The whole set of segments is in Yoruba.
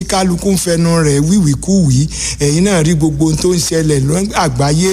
kálukú ń fẹnu rẹ̀ wíwìkúwìí ẹ̀yin náà rí gbogbo ohun tó ń ṣẹlẹ̀ lágbàáyé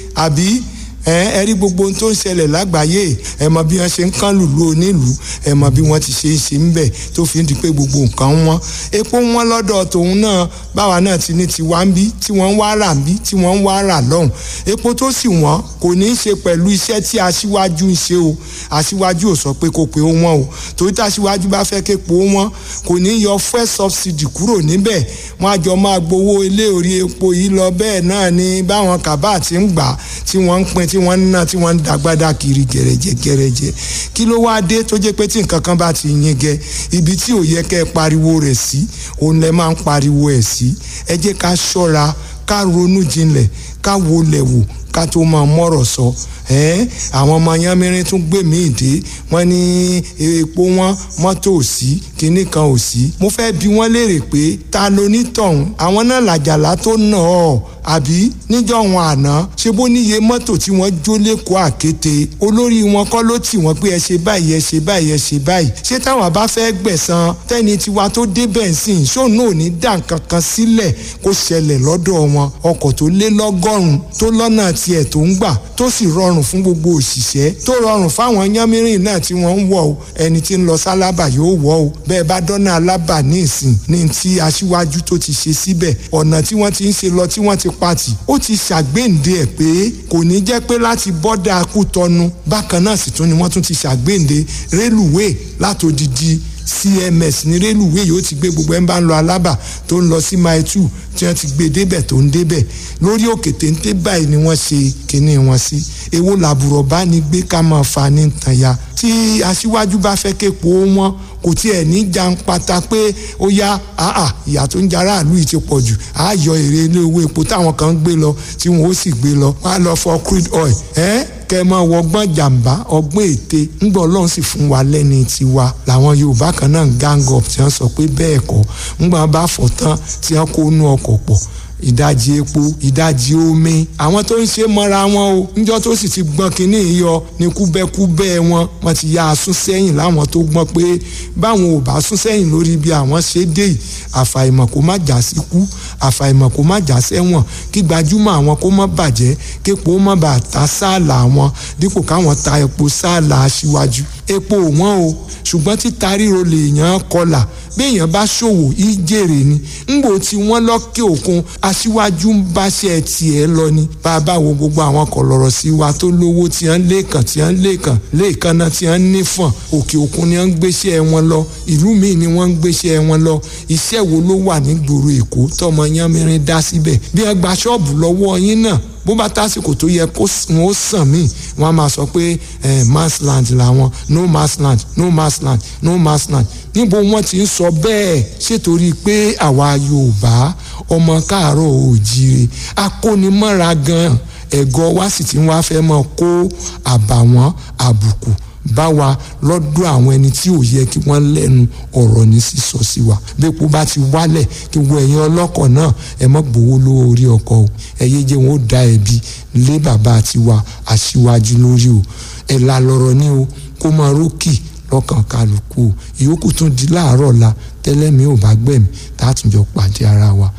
àbí ẹ rí gbogbo ohun tó ń ṣẹlẹ̀ lágbàáyé ẹ mọ bí wọ́n ṣe ń kán lùlù onílùú ẹ mọ bí wọ́n ti ṣe é ṣe ń bẹ̀ tó fi ń di pé gbogbo nǹkan wọn epo wọn lọ́dọ̀ tòun náà báwa náà ti ní tiwa ń bí tí wọ́n ń wá rà ń bí tí wọ́n ń wá rà lọ́hùn epo tó sì wọ́n kò ní í ṣe pẹ̀lú iṣẹ́ tí aṣíwájú ń ṣe o aṣíwájú ò sọ pé kò pé ó wọ́n o torí tí aṣíwájú bá fẹ́ képo wọ́n kò ní í yọ fuel subsidy kúrò níbẹ̀ wọ́n á jọ máa gbowó ilé orí epo yìí lọ bẹ́ẹ̀ náà ni báwọn kàbá ti ń gbà tí wọ́n ń pín tí wọ́n ń ná tí wọ́n ń dàgbàdà kiri gẹ̀rẹ́jẹ gẹ̀rẹ́jẹ kí ló wá dé tó jẹ́ pé tí nǹkan kan bá ti yín gẹ ibi tí ò yẹ kẹ́ ẹ pariwo rẹ̀ sí òun lẹ máa ń pariwo ẹ̀ sí ẹ jẹ́ ká ṣọ́ra ká ronú jinlẹ̀ ká wọlẹ̀ wò ká tó máa mọ̀rọ̀ sọ ẹ́ẹ́ àwọn ọmọ yanmirin tún gbé mi dé wọ́n ní epo wọn mọ́tò ò sí kinní kan ò sí mo fẹ́ bi wọ́n léèrè pé ta ló ní tọ̀hún àwọn náà làjàlá tó nà ọ́ àbí níjọ́ wọn àná ṣe bó níye mọ́tò tí wọ́n jó lẹ́kọ̀ọ́ àkété olórí wọn kọ́ ló tì wọ́n pé ẹ ṣe báyìí ẹ ṣe báyìí ẹ ṣe báyìí ṣé táwọn bá fẹ́ gbẹ̀san tẹ́ni tiwa tó débẹ̀ ń sìn ṣóun náà ò ní dà nǹkan kan sílẹ̀ kó ṣẹlẹ̀ lọ́dọ̀ wọn ọkọ̀ tó lé lọ́gọ́rùn-ún tó lọ́nà tiẹ̀ tó ń gbà tó sì rọrùn fún gbogbo òṣìṣẹ́ tó rọrùn fáwọn yánmírìn náà tí wọ́n ń wọ̀ o ẹni tí ń lọ sálábà yóò wọ̀ o bẹ́ẹ̀ bá dọ́nà alábà ní ìsìn ní ti aṣíwájú tó ti ṣe síbẹ̀ ọ̀nà tí wọ́n ti ń ṣe lọ tí wọ́n ti pati ó ti ṣàgbéǹde ẹ̀ pé kò ní jẹ́ pé láti bọ́dà Kútọ́nù bákan náà sì tún ni wọ́n tún ti ṣàgbéǹde rélùwéè látòdìdí cms ní rélùwéè yóò ti gbé gbogbo ẹ̀ ń bá ń lọ alábà tó ń lọ sí mile two tí wọ́n ti gbé débẹ̀ tó ń débẹ̀ lórí òkè téńté báyìí ni wọ́n ṣe kinní wọn sí èwo làbùrọ̀ bá ní gbé ká máa fa ní tànya tí aṣíwájú bá fẹ́ képo wọn kò tiẹ̀ ní jan pata pé ó yá àà ìyà tó ń jara àlù yìí ti pọ̀ jù á yọ èrè ilé owó epo táwọn kan ń gbé lọ tí wọn ó sì gbé lọ wọn á lọ fọ crude oil ẹ́ kẹ́ mọ́ wọgbọ́n jàǹbá ọgbọ́n ète ńgbọ́ ọlọ́run sì fún wa lẹ́ni tiwa làwọn yorùbá kan náà ń gang up tí wọ́n sọ pé bẹ́ẹ̀ kọ́ ńgbà bá fọ̀ tán tí wọ́n kó nú ọkọ̀ pọ̀ ìdajì epo ìdajì omi àwọn tó ń ṣe mọ́ra wọn o níjọ́ tó sì ti gbọ́n kínní yọ ní kúbẹ́kúbẹ́ wọn wọ́n ti ya sún sẹ́yìn láwọn tó gbọ́n pé báwọn ò bá sún sẹ́yìn lórí bí àwọn ṣe dé yìí àfàìmọ̀ kó má já sí kú àfàìmọ̀ kó má já sẹ́wọ̀n kí gbajúmọ̀ àwọn kó má bàjẹ́ képo má bàa ta sáàlà wọn dípò káwọn ta epo sáàlà aṣíwájú epo wọn o ṣùgbọ́n títa ríro lèèyàn kọlà béèyàn bá ṣòwò ìjèrè ni ńgbò tí wọ́n lọ́kẹ́ òkun aṣíwájú ń báṣẹ́ tiẹ̀ lọ ni bàbá wo gbogbo àwọn kọ̀lọ̀rọ̀ sí wa tó lówó tí wọ́n lẹ́ẹ̀kan tí wọ́n lẹ́ẹ̀kan lẹ́ẹ̀kan náà tí wọ́n nífọ̀n òkè òkun ni wọ́n ń gbéṣẹ́ wọn lọ ìlú míì ni wọ́n ń gbéṣẹ́ wọn lọ iṣẹ́ wo ló wà nígboro èkó tọmọ yánmirin dá síbẹ̀ bí wọ́n gba ṣọ́ọ̀bù lọ́wọ́ yín náà bó bá tásìkò tó yẹ kó wọn ó sàn míì wọn á máa sọ pé mass land làwọn no mass land no mass land no mass land níbo wọn ti ń sọ bẹ́ẹ̀ ṣètòrí pé àwa Yorùbá ọmọ káàárọ̀ òjíire akónimọ́ra gan ẹ̀gọ́ wa sì ti wá fẹ́ mọ́ kó àbàwọ́n àbùkù bá wa lọ́dọ̀ àwọn ẹni tí ò yẹ kí wọ́n lẹ́nu ọ̀rọ̀ ní sísọ sí wa bẹ́ẹ̀kú bá ti wálẹ̀ kí wọ́n ẹ̀yin ọlọ́kọ̀ náà ẹ mọ́ gbowó lówó orí ọkọ̀ o ẹ̀yẹ jẹ́ wọn ó da ẹ̀bi lé bàbá tiwa aṣíwájú lórí o ẹ̀ la lọ́rọ̀ ní o kó máa rókì lọ́kàn kálukú o ìyókù tún di láàárọ̀ la tẹ́lẹ̀mí ò bá gbẹ̀mí tá a tún jọ pàdé ara wa